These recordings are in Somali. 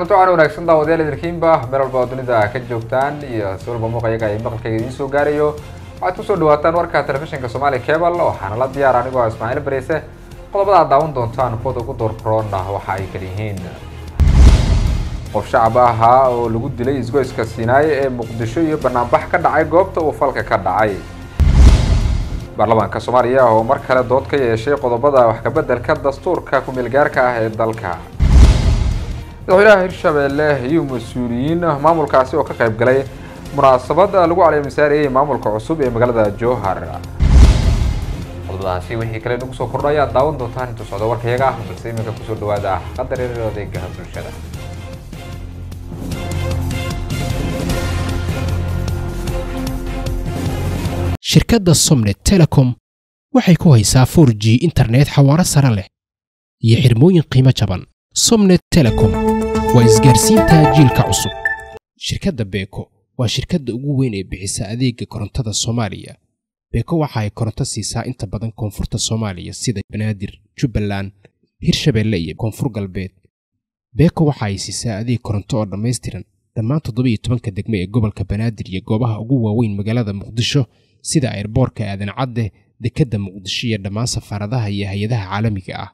kulanti waxaana wanaagsan daawadayaal idinkiinba meel walba oo dunida ka joogtaan iyo si walba muuqayaga ay maqalkayga idiin soo gaarayo waxaad kusoo dhawaataan warka telefishinka soomaaliya cable waxaana la diyaar anigoo ismaaciil bareese qodobada aad daawan doontaan kuwada ugu doorkaroona waxa ay kala yihiin qof shacab ahaa oo lagu dilay isgoyska siinaaye ee muqdisho iyo banaanbax ka dhacay goobta uu falka ka dhacay baarlamaanka soomaaliya oo mar kale dood ka yeeshay qodobada wax kabeddelka dastuurka ku-meelgaarka ah ee dalka madaxweynaha hirshabeelle iyo mas-uuliyiin maamulkaasi oo ka qayb galay munaasabad lagu caleemisaarayay maamulka cusub ee magaalada jowhar qodobadaasi wixii kale nagu soo kordho ayaad daawan doontaan intuu socdo warkayaga ah balse iminka kusoo dhawaada qadar yareer adeegaha bulshada shirkadda somnet telecom waxay ku haysaa 4 g internet xawaaro sare leh iyo xirmooyin qiimo jaban somnet telecom waa isgaarsiinta jiilka cusub shirkadda beeko waa shirkadda ugu weyn ee bixisa adeega korontada soomaaliya beeko waxa ay koronto siisaa inta badan koonfurta soomaaliya sida banaadir jubbaland hirshabeelle iyo koonfur galbeed beeko waxa ay siisaa adeeg koronto oo dhammaystiran dhammaan toddobiyo tobanka degme ee gobolka banaadir iyo goobaha ugu waaweyn magaalada muqdisho sida ayrboorka aadan cadde dekedda muqdisho iyo dhammaan safaaradaha iyo hay-adaha caalamiga ah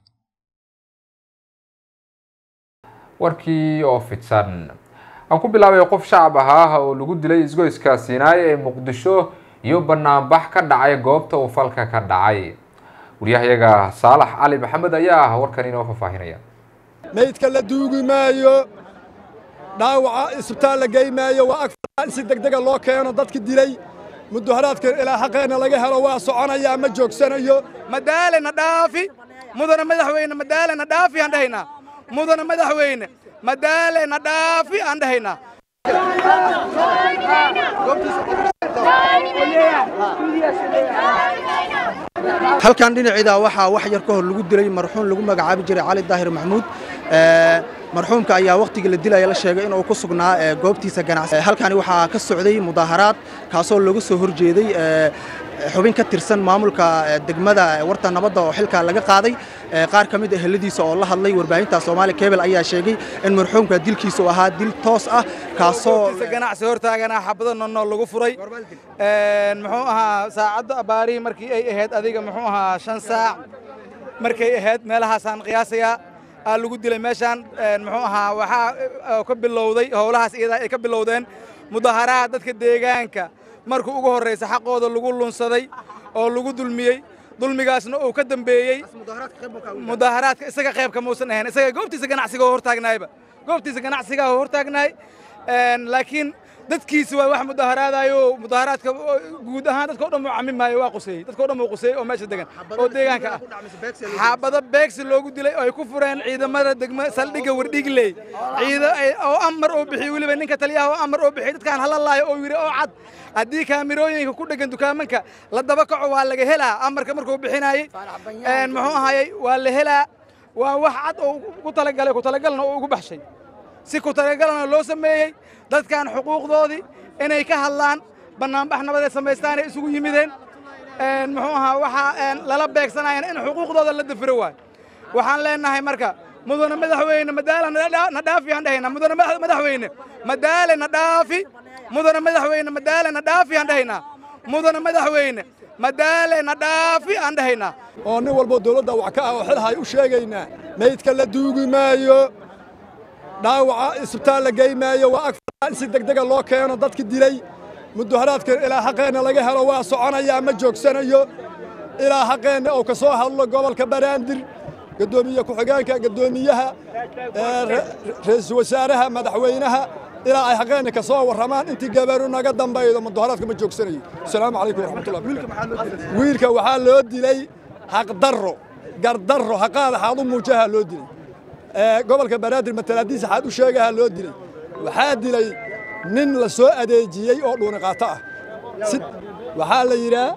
warkii oo fidsan aan ku bilaabay qof shacab ahaa oo lagu dilay isgoyska siinaaye ee muqdisho iyo banaanbax ka dhacay goobta uu falka ka dhacay waryahayaga saalax cali maxamed ayaa ah warkan inoo faahfaahinaya meydka la duugi maayo dhaawaca isbitaal la gey maayo waa ag in si degdega loo keeno dadki dilay mudaharaadka ilaa xaqeenna laga helo waa soconayaa ma joogsanayo madaalena dhaafi mudana madaxweyne madaalena dhaafi aan dhahaynaa mudana madaxweyne madaalena dhaafi aan dhahaynaa halkan dhinaciida waxaa wax yar ka hor lagu dilay marxuum lagu magacaabi jiray cali daahir maxamuud marxuumka ayaa wakhtigii la dilaya la sheegay inuu ku sugnaa goobtiisa ganacsi halkani waxaa ka socday mudaaharaad kaasoo lagu soo horjeeday xubin ka tirsan maamulka degmada warta nabadda oo xilkaa laga qaaday qaar ka mid ah eheladiisa oo la hadlay warbaahinta soomaali kebel ayaa sheegay in marxuumka dilkiisa uu ahaa dil toos ah kaasoo ganacsi hortaaganaa xabado nonnool lagu furay muxuu ahaa saacadda abaarihii markii ay ahayd adiga muxuu ahaa shan saac markay ahayd meelahaasaan qiyaasayaa aa lagu dilay meeshaan muxuu ahaa waxaa ka bilowday howlahaas iyadaa ay ka bilowdeen mudaharaad dadka deegaanka markuu ugu horraysa xaqooda lagu lunsaday oo lagu dulmiyey dulmigaasna uu ka dambeeyey mudaharaadka isaga qaybka muusan ahayn isaga goobtiisa ganacsiga oo hortaagnaayba goobtiisa ganacsigaa oo hortaagnaay laakiin dadkiisi waa wax mudaharaadayo mudaharaadka guud ahaan dadka o dhan uu camimaayo waa quseeyey dadka o dhan uu quseeyey oo meesha degan oo deegaanka ah xaabado beegsi loogu dilay oo ay ku fureen ciidamada degma saldhigga wardhigley ciida oo amar oo bixiyey weliba ninka taliyaha oo amar oo bixiyey dadkaan hala laayo oo yidhi oo cad haddii kaamirooyinka ku dheggan dukaamanka la daba kaco waa laga helaa amarka markuu bixinaayey muxuu ahaayey waa la helaa waa wax cad oo ku talagalay ku talagalna oo ugu baxshay si ku talagalna loo sameeyey dadkan xuquuqdoodii inay ka hadlaan bannaanbax nabadeed samaystaan ay isugu yimideen muxuu ahaa waxaa lala beegsanayan in xuquuqdooda la dafiro waay waxaan leenahay marka mudane madaxweyne madaala na dhaafi aan dhahaynaa mudane madaxweyne madaale na dhaafi mudane madaxweyne madaale na dhaafi aan dhahaynaa mudane madaxweyne madaale na dhaafi aan dhahaynaa oo nin walbo dawladda wax ka ah oo xilhay u sheegaynaa meydka la duugi maayo dhaawaca isbitaal la gey maayo waa ag in si degdega loo keeno dadki dilay mudaharaadka ilaa xaqeenna laga helo waa soconayaa ma joogsanayo ilaa xaqeenna uu ka soo hadlo gobolka banaadir gaddoomiye ku-xigeenka gaddoomiyaha ra'iisul wasaaraha madaxweynaha ilaa ay xaqeenna ka soo warramaan intii gabaru naga dambaydo mudaharaadka ma joogsanayo asalaamu calaykum waraxmatullah wiilka waxaa loo dilay xaqdarro gardarro haqaada xaadu muujaha loo dilay gobolka banaadir matalaadiisa xaad u sheegaha loo dilay waxaa dilay nin la soo adeejiyey oo dhuuniqaato ah waxaa la yidhaa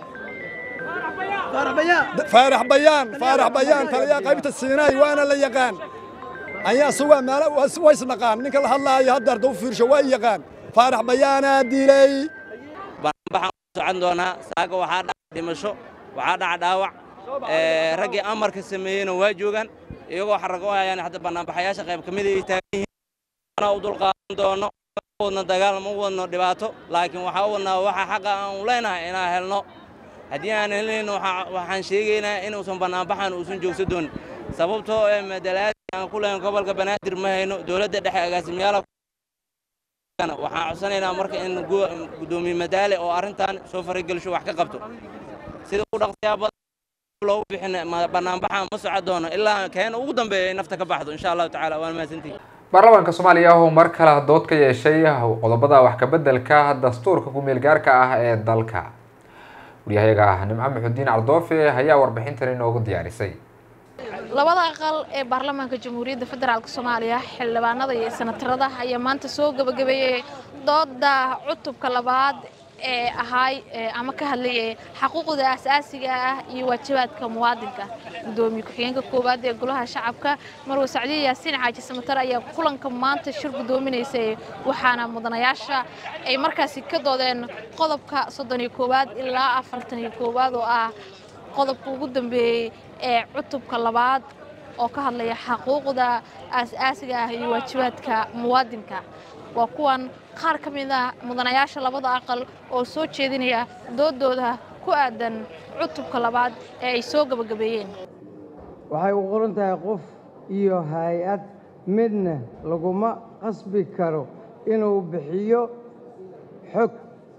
faarax bayaan faarax bayaan taliyaa qaybta siinaay waana la yaqaan ayaa sugaa meel waysnaqaan ninka la hadlaayo hadda arda u fiirsho waa yaqaan faarax bayaanaa dilay waxaan socon doonaa saaga waxaa dhaca dhimasho waxaa dhaca dhaawac raggii amarka sameeyeyna waa joogaan iyagoo xarago hayaan hadda bannaanbaxayaasha qayb ka mid ay taagan yihiin anaa u dulqaadan doono ma wadno dagaal ma wadno dhibaato laakiin waxaa u wadnaa waxa xaqa aan u leenahay inaan helno haddii aan helnayn waxaan sheegaynaa inuusan bannaanbaxan uusan joogsa doonin sababtoo ee madalaadii aan ku lehayn gobolka banaadir ma hayno dowladda dhexe agaasimayaala waxaan codsanaynaa marka in guddoomiye madaale oo arrintan soo faragelsho wax ka qabto sida u dhaqsiyaa badan loogu bixin bannaanbaxan ma soco doono ilaa keena ugu dambeeya ay nafta ka baxdo insha allahu tacaala waan mahadsantihi baarlamaanka soomaaliya oo mar kale dood ka yeeshay qodobada wax kabeddelka dastuurka ku-meel gaarka ah ee dalka waryahayaga nimco maxudiin cardoofe ayaa warbixintan inoogu diyaarisay labada aqal ee baarlamaanka jamhuuriyadda federaalk soomaaliya xildhibaanada iyo senatarada ayaa maanta soo gabagabeeyey dooda cutubka labaad ee ahaay ama ka hadlayay xaquuqda asaasiga ah iyo waajibaadka muwaadinka gudoomiye ku-xigeenka koowaad ee golaha shacabka marwe sacdiye yaasiin xaaji samatar ayaa kulanka maanta shir gudoominaysay waxaana mudanayaasha ay markaasi ka doodeen qodobka soddon iyo koowaad ilaa afartan iyo koowaad oo ah qodobka ugu dambeeyey ee cutubka labaad oo ka hadlaya xaquuqda aas-aasiga ah iyo waajibaadka muwaadinka waa kuwan qaar ka mid a mudanayaasha labada aqal oo soo jeedinaya doodooda ku aadan cutubka labaad ee ay soo gabagabeeyeen waxay u qoran tahay qof iyo hay-ad midna laguma qasbi karo inuu bixiyo xog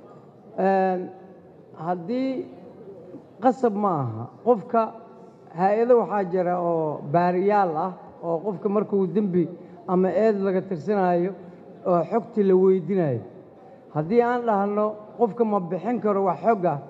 haddii qasab ma aha qofka hay-ado waxaa jira oo baariyaal ah oo qofka markuu dembi ama eed laga tirsanaayo oo xogtii la weydinayo haddii aan dhahno qofka ma bixin karo wax xog ah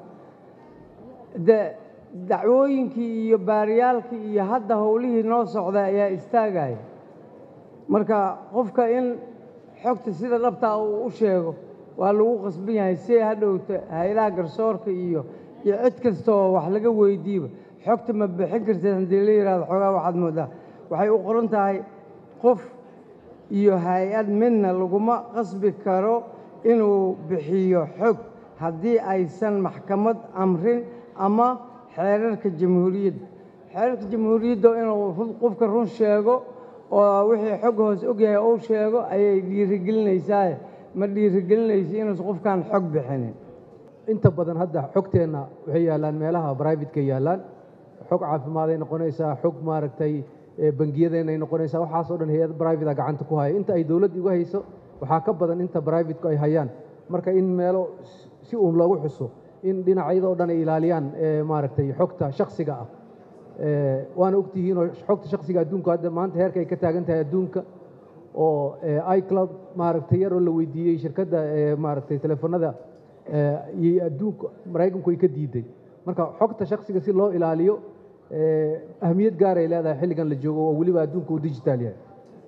de dacwooyinkii iyo baariyaalkii iyo hadda howlihii noo socda ayaa istaagaya marka qofka in xogta sida dhabtaa uu u sheego waa lagu qasban yahay si hadhowta hay-adaha garsoorka iyo iyo cid kasta oo wax laga weydiiba xogta ma bixin karteed haddii la yidhahdo xoogaa waxaad moodaa waxay u qoran tahay qof iyo hay-ad midna laguma qasbi karo inuu bixiyo xog haddii aysan maxkamad amrin ama xeerarka jamhuuriyadda xeerarka jamhuuriyadda inuu qofka run sheego oo wixii xog hoos ogyahay uu sheego ayay dhiirigelinaysaa ma dhiirigelinaysa inuusan qofkaan xog bixinin inta badan hadda xogteenna waxay yaallaan meelaha brivatka yaallaan xog caafimaad ay noqonaysaa xog maaragtay bangiyadeenay noqonaysaa waxaasoo dhan hay-ad brivata gacanta ku haya inta ay dowladda igu hayso waxaa ka badan inta brivatku ay hayaan marka in meelo si uun loogu xuso in dhinacyadoo dhan ay ilaaliyaan maaragtay xogta shaksiga ah waana ogtihiinoo xogta shaksiga adduunka hadda maanta heerka ay ka taagan tahay adduunka oo icloud maaragtay yaroo la weydiiyey shirkadda maaragtay telefoonada iyo adduunka maraykanku ay ka diiday marka xogta shaksiga si loo ilaaliyo ahmiyad gaar ay leedahay xilligan la joogo oo weliba adduunka uu digital yahay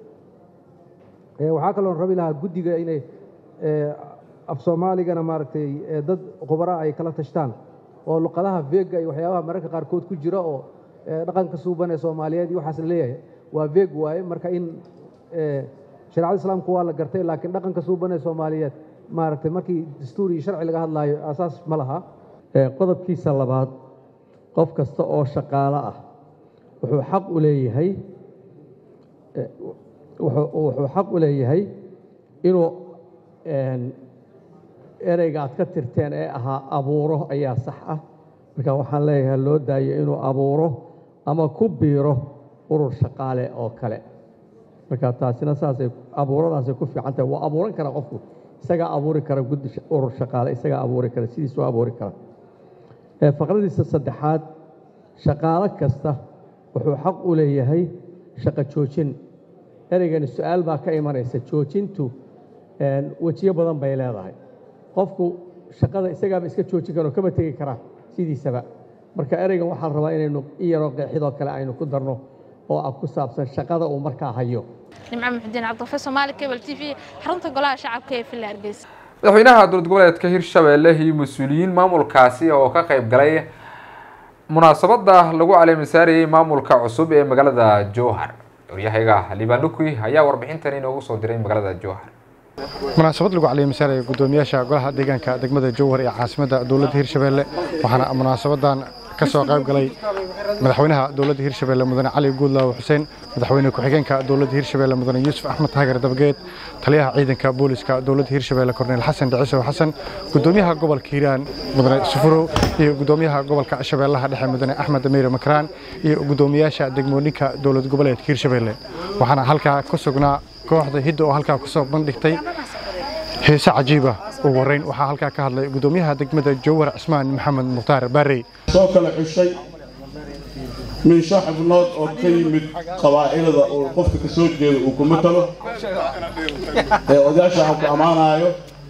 waxaa kaloo rabi lahaa guddiga inay af soomaaligana maaragtay dad khubara ay kala tashtaan oo luqadaha veega iyo waxyaabaha mararka qaarkood ku jira oo dhaqanka suuban ee soomaaliyeed iyo waxaas la leeyahay waa veeg waaye marka in shareecada islaamku waa la gartay laakiin dhaqanka suuban ee soomaaliyeed maaragtay markii dastuur iyo sharci laga hadlaayo asaas ma laha qodobkiisa labaad qof kasta oo shaqaalo ah wuxuu xaq u leeyahay wuxuu xaq u leeyahay inuu ereyga aad ka tirteen ee ahaa abuuro ayaa sax ah marka waxaan leeyahay loo daayo inuu abuuro ama ku biiro urur shaqaale oo kale marka taasina saasay abuuradaasay ku fiican tahay waa abuuran kara qofku isagaa abuuri kara guddi urur shaqaale isagaa abuuri kara sidiisuu abuuri kara faqradiisa saddexaad shaqaalo kasta wuxuu xaq u leeyahay shaqo joojin ereygani su-aal baa ka imanaysa joojintu wejiyo badan bay leedahay qofku shaqada isagaaba iska joojin karo kama tegi karaa sidiisaba marka ereygan waxaa la rabaa inaynu in yaroo qeexidoo kale aynu ku darno oo ah ku saabsan shaqada uu markaa hayo nimco muxudiin cabdiqafe soomaali cable t v xarunta golaha shacabka ee villa hargeysa madaxweynaha dowlad goboleedka hirshabelle iyo mas-uuliyiin maamulkaasi oo ka qayb galay munaasabada lagu caleemisaarayey maamulka cusub ee magaalada jowhar waryahayaga liibaan lukui ayaa warbixintan inoogu soo diray magaalada jowhar munaasabad lagu caleemisaaraya guddoomiyaasha golaha deegaanka degmada jowhar ee caasimadda dowladda hirshabelle waxaana munaasabadan ka soo qayb galay madaxweynaha dowladda hirshabeelle mudane cali guudlaawe xuseen madaxweyne ku-xigeenka dowladda hirshabeelle mudane yuusuf axmed taageer dabageed taliyaha ciidanka booliska dowladda hirshabeelle korneyl xasan dhicisow xasan gudoomiyaha gobolka hiiraan mudane sufurow iyo gudoomiyaha gobolka shabeellaha dhexe mudane axmed amiire makraan iyo gudoomiyaasha degmooyinka dowlad goboleedka hirshabeelle waxaana halkaa ku sugnaa kooxda hidda oo halkaa kusoo bandhigtay heese cajiiba ugu horreyn waxaa halkaa ka hadlay gudoomiyaha degmada jowhar cismaan maxamed mukhtaar baarey soo kala xushay miisho xubnood oo ka yimid qabaa'ilada uu qofka ka soo jeedo uu ku matalo ee odayaasha aan ku ammaanayo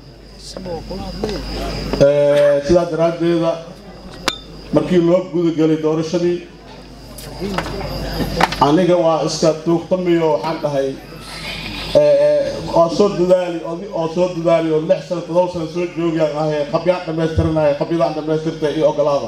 sidaa daraaddeeda markii loo gudagelay doorashadii aniga waa iska tuugtamiyo waxaan dhahay oo soo dadaali oo soo dadaali oo lix sano todoba sano soo joogayaan ahay qabyaan dhammaystiranaya qabyadaan dhammaystirtay iyo ogolaada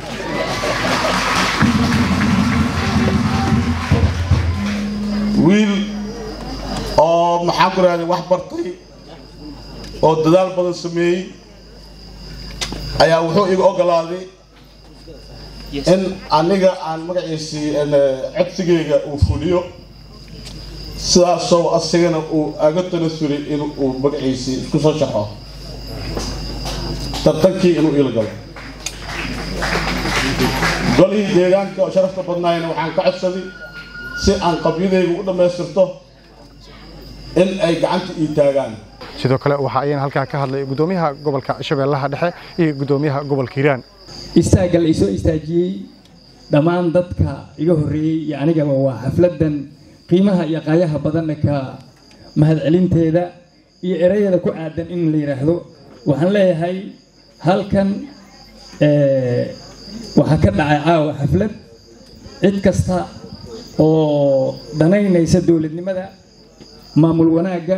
wiil oo maxaan ku rahday wax bartay oo dadaal badan sameeyey ayaa wuxuu iga ogolaaday in aniga aan magaciisii codsigayga uu fuliyo sidaasoo asigana uu aga tanasulay in uu magaciisii isku soo shaxo tartankii inuu iila galo golihii deegaanka oo sharafta badnaayna waxaan ka codsaday si aan qabyadaygu u dhammaystirto in ay gacanta ii taagaan sidoo kale waxa ayana halkaa ka hadlay gudoomiyaha gobolka shabeellaha dhexe iyo gudoomiyaha gobolka hiiraan istaagga la isoo istaajiyey dhammaan dadka iga horreeyey iyo anigaba waa xafladdan qiimaha iyo qaayaha badanna ka mahadcelinteeda iyo erayada ku aadan in la yidhaahdo waxaan leeyahay halkan waxaa ka dhacay caawa xaflad cid kasta oo danaynaysa dowladnimada maamul wanaagga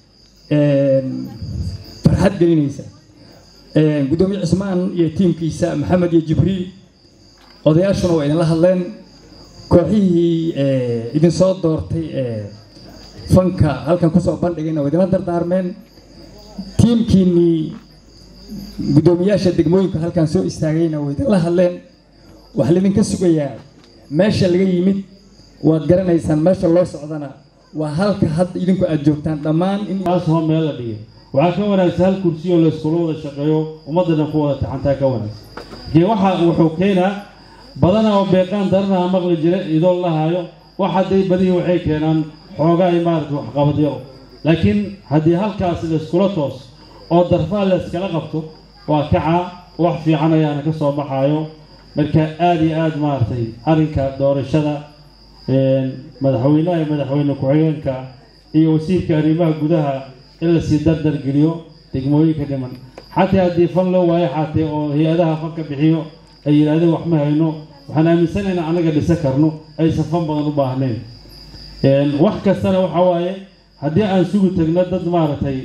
farxad gelinaysa gudoomiye cismaan iyo tiimkiisa maxamed iyo jibriil odayaashuna waa idinla hadleen kooxihii idinsoo doortay fanka halkan kusoo bandhigayna waa idinla dardaarmeen tiimkiinnii guddoomiyaasha degmooyinka halkan soo istaagayna waa idinla hadleen waxaa laydinka sugayaa meesha laga yimid waad garanaysaan meesha loo socdana waa halka hadda idinku aad joogtaan dhammaan inhoo meel la dhigay waxaa ka wanaagsan hal kursi oo layskula wada shaqeeyo ummaddana ku wada taxantaa ka wanaagsan dee waxa wuxuu keenaa badana oo beeqaan daranaha maqli jira idoo la haayo wax hadday badihii waxay keenaan xoogaa ay maarata waxqabad yaro laakiin haddii halkaas layskula toos oo darfaa layskala qabto waa kacaa wax fiican ayaana ka soo baxaayo marka aada iyo aada maaragtay arrinka doorashada madaxweynaha iyo madaxweyne ku-xigeenka iyo wasiirka arrimaha gudaha in lasii dardar geliyo degmooyinka dhiman xataa haddii fan loo waayo xaatee oo hay-adaha fanka bixiyo ay yidhaahdeen wax ma hayno waxaan aaminsanaynaa anaga dhisan karno aysan fan badan u baahnayn wax kastana waxa waaye haddii aan sugi tagno dad maaragtay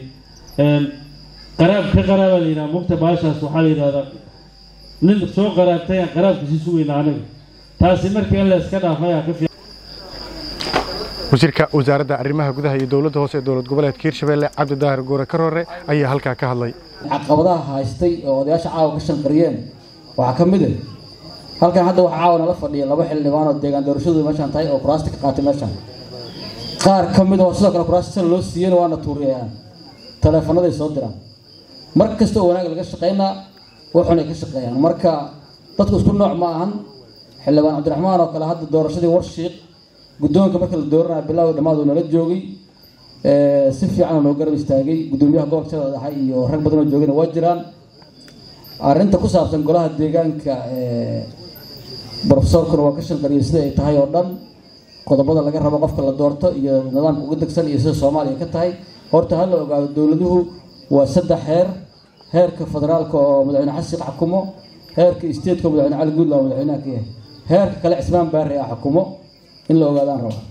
qaraab ka qaraaba la yidhaha mugta baashaas waxaa la yidhahdaa nin soo qaraabtay aan qaraabka sii sugayna anaga taasi markii in la iska dhaafo ayaa ka fiican wasiirka wasaaradda arrimaha gudaha iyo dowladda hoose ee dowlad goboleedka hirshabelle cabdi daahir goore karoore ayaa halkaa ka hadlay caqabadaha haystay oo odayaasha caawa ka shanqariyeen waxaa ka mid ah halkan hadda waxaa caawa nala fadhiya laba xildhibaan oo deegaan doorashadu meeshaan tahay oo kuraasta ka qaatay meeshaan qaar ka mid oo sidoo kale kuraasta sal loo siiyeen waana tuuriyayaan taleefanaday soo diraan mar kasta oo wanaag laga shaqaynaa wuxunay ka shaqeeyaan marka dadku isku nooc ma ahan xildhibaan cabdiraxmaan oo kale hadda doorashadii warshiiq guddoonka marka la dooranaya bilowga dhammaad uu nala joogay si fiican noo garab istaagay guddoomiyaha gobolka shabeelle dhexe iyo rag badan oo joogayna waa jiraan arrinta ku saabsan golaha deegaanka brofesorkuna waa ka shanqariyay sida ay tahay oo dhan qodobada laga rabo qofka la doorto iyo nidaamka uga degsan iyo sida soomaaliya ka tahay horta ha la ogaado dowladuhu waa saddex heer heerka federaalka oo madaxweyne xasiiq xukumo heerka stateska oo madaxweyne cali guudla oo madaxweynaha ka yahay heerka kale cismaan baari ah xukumo in la ogaadaan raba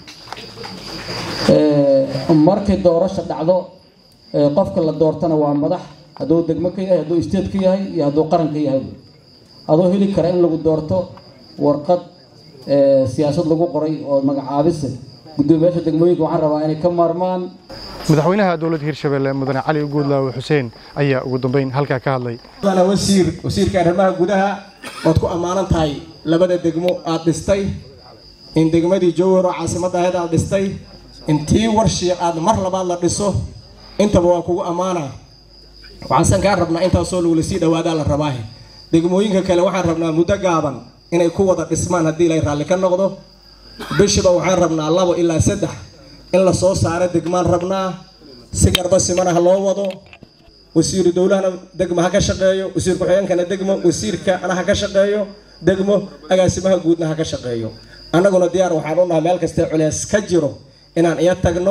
markay doorasha dhacdo qofka la doortana waa madax hadduu degmo ka yahay hadduu state ka yahay iyo hadduu qaran ka yahay adoo heli kara in lagu doorto warqad siyaasad lagu qoray oo magacaabise guddoomiyaasha degmooyinka waxaan rabaa inay ka maarmaan madaxweynaha dowladda hirshabelle mudane cali guudlaawe xuseen ayaa ugu dambeyn halkaa ka hadlay wasiir wasiirka arrimaha gudaha waad ku ammaanan tahay labada degmo aad dhistay in degmadii jowhar oo caasimadda ahayd aad dhistay in tii warshiiq aad mar labaad la dhiso intaba waa kugu ammaanaa waxaansan kaa rabnaa intaasoo lagula sii dhawaadaa la rabaahe degmooyinka kale waxaan rabnaa muddo gaaban inay ku wada dhismaan haddii ilay raalli ka noqdo bishiba waxaan rabnaa labo ilaa saddex in la soo saaro degmaan rabnaa si garba simana ha loo wado wasiiru dowlahana degmo ha ka shaqeeyo wasiir ku-xigeenkana degmo wasiirkana ha ka shaqeeyo degmo agaasimaha guudna ha ka shaqeeyo annaguna diyaar waxaan u nahay meel kastee culeys ka jiro inaan iya tagno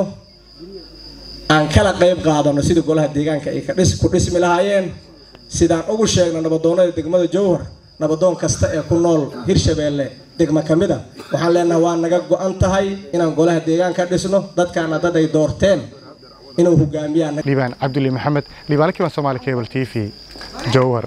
aan kala qayb qaadano sida golaha deegaanka ay ku dhismi lahaayeen sidaan ugu sheegno nabadoonnada degmada jowhar nabadoon kasta ee ku nool hirshabeelle degmo ka mid a waxaan leenahay waa naga go-an tahay inaan golaha deegaanka dhisno dadkaana dad ay doorteen inuu hogaamiyaan liibaan cabduli maxamed liibaan kiban soomaali cable t v jowhar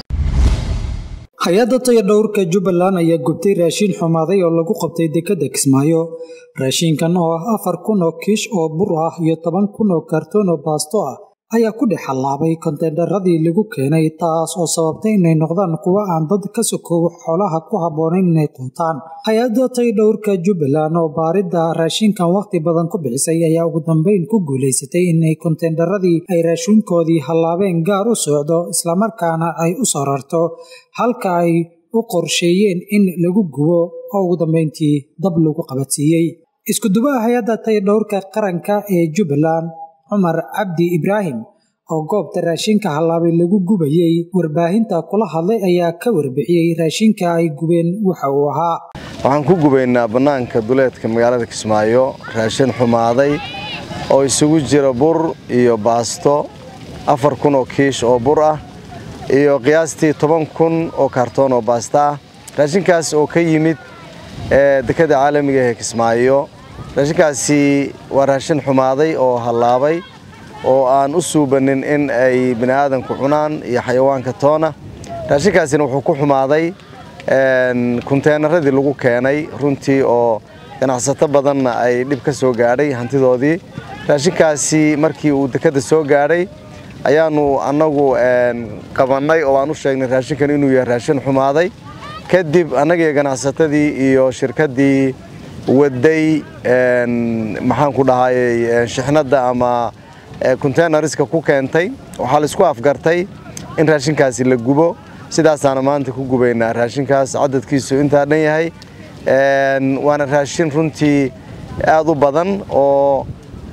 hay-adda tayadhowrka jubbaland ayaa gubtay raashiin xumaaday oo lagu qabtay dekedda kismaayo raashiinkan oo ah afar kun oo kiish oo bur ah iyo toban kun oo kartoon oo baasto ah ayaa ku dhex hallaabay konteenaradii lagu keenay taas oo sababtay inay noqdaan kuwo aan dad ka sokoobo xoolaha ku habboonayn inay quutaan hay-adda taydhowrka jubbaland oo baaridda raashinkan wakhti badan ku bixisay ayaa ugu dambeyn ku guulaysatay inay konteenaradii ay raashinkoodii hallaabeen gaar u socdo islamarkaana ay u soo rarto halka ay u qorsheeyeen in lagu gubo oo ugu dambeyntii dab lagu qabadsiiyey iskudubaha hay-adda taydhowrka qaranka ee jubbaland cumar cabdi ibraahim oo goobta raashinka hallaabay lagu gubayey warbaahinta kula hadlay ayaa ka warbixiyey raashinka ay gubeen waxa uu ahaa waxaan ku gubaynaa bannaanka duleedka magaalada kismaayo raashin xumaaday oo isugu jira bur iyo baasto afar kun oo kiish oo bur ah iyo qiyaastii toban kun oo kaartoon oo baasta ah raashinkaas oo ka yimid dekadda caalamiga ee kismaayo raashinkaasi waa raashin xumaaday oo hallaabay oo aan u suubanin in ay bini aadanku cunaan iyo xayawaanka toona raashinkaasina wuxuu ku xumaaday kunteenaradii lagu keenay runtii oo ganacsato badanna ay dhib ka soo gaadhay hantidoodii raashinkaasi markii uu dekadda soo gaadhay ayaanu annagu qabannay oo aan u sheegnay raashinkan inuu yahay raashin xumaaday kadib annagiiyo ganacsatadii iyo shirkaddii waday maxaan ku dhahayey shixnadda ama containerska ku keentay waxaa laisku afgartay in raashinkaasi la gubo sidaasaana maanta ku gubaynaa raashinkaas cadadkiisu intaa dhan yahay waana raashin runtii aad u badan oo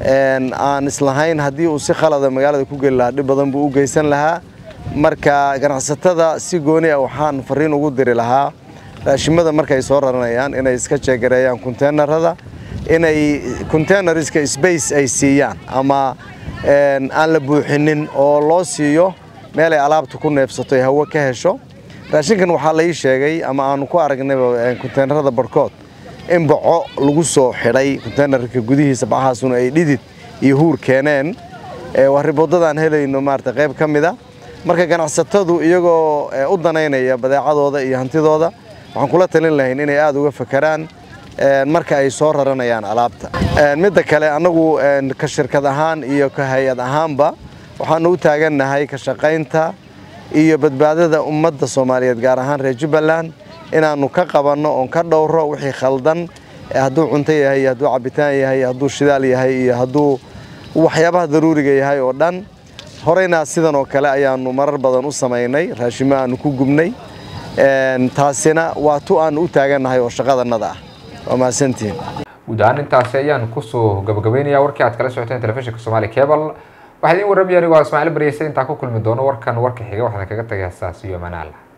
aan islahayn haddii uu si khalada magaalada ku geli lahaa dhib badan buu u geysan lahaa marka ganacsatada si gooni ah waxaan fariin ugu diri lahaa raashimada markay soo raranayaan inay iska jeegareeyaan containerada inay containerska space ay siiyaan ama aan la buuxinin oo loo siiyo meel ay alaabta ku neefsato ay hawo ka hesho raashinkan waxaa la ii sheegay ama aanu ku aragnayba containerada barhkood in baco lagu soo xidhay containerka gudihiisa bacahaasuna ay dhidid iyo huur keeneen waa riboodadaan helayno maarata qayb ka mid a marka ganacsatadu iyagoo u danaynaya badeecadooda iyo hantidooda waxaan kula talin lahayn inay aada uga fakaraan marka ay soo raranayaan alaabta midda kale annagu ka shirkad ahaan iyo ka hay-ad ahaanba waxaanu u taagannahay ka shaqaynta iyo badbaadada ummadda soomaaliyeed gaar ahaan reer jubbaland inaannu ka qabanno oon ka dhowro wixii khaldan hadduu cunto yahay iyo hadduu cabitaan yahay hadduu shidaal yahay iyo hadduu waxyaabaha daruuriga yahay oo dhan horeyna sidan oo kale ayaannu marar badan u samaynay raashimo aannu ku gubnay taasina waa tu aan u taagannahay oo shaqadannada ah waa mahadsantihiin guud ahaan intaasi ayaan kusoo gabagabeynaya warkii aad kala socoteen telefishinka soomaali cable waxaa idiin warramaya anigoo ismaaciil baryeysa intaan ku kulmi doono warkan warka xiga waxaan kaga tagay saas iyo manaal